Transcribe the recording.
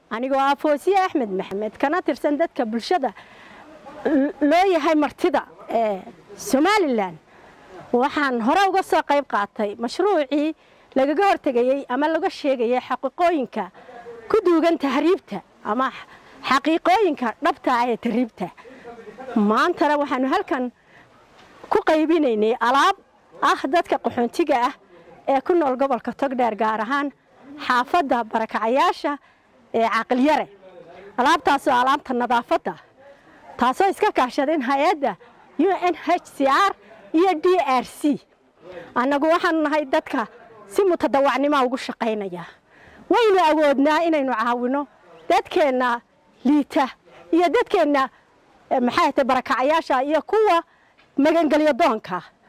anigoo ah foosiye axmed maxamed kana tirsan dadka bulshada loo yahay martida ee somalilan waxaan hore uga soo qayb qaatay mashruucii lagaga hortegayey ama laga sheegayay xaqiiqooyinka ku duugan tahriibta ama xaqiiqooyinka dhabta ah ee tahriibta maantana waxaanu halkan ku qaybinaynay alaab ah dadka qaxoontiga ah ee ku nool gobolka togdheer gaar ahaan xaafadda barakacayaasha ee caqilyare alaabtaasoo alaabta nadaafadda taasoo iska kaashadeen hay-adda u n h c r iyo d r c annagu waxaanu nahay dadka si mutadawacnimoa ugu shaqaynaya waynu awoodnaa inaynu caawino dadkeenna liita iyo dadkeenna maxay tay barakacayaasha iyo kuwa magangelyo doonka